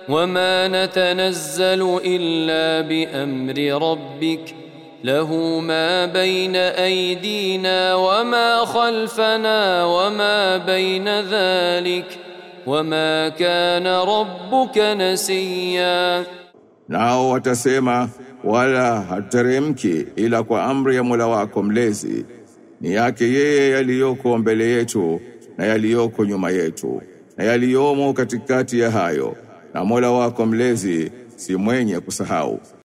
وما نتنزل الا بامر ربك له ما بين ايدينا وما خلفنا وما بين ذلك وما كان ربك نسيا Nao watasema wala hateremki ila kwa amri ya Mola wako mlezi ni yake yeye yaliyoko mbele yetu na yaliyoko nyuma yetu na yaliyomo katikati ya hayo na Mola wako mlezi si mwenye kusahau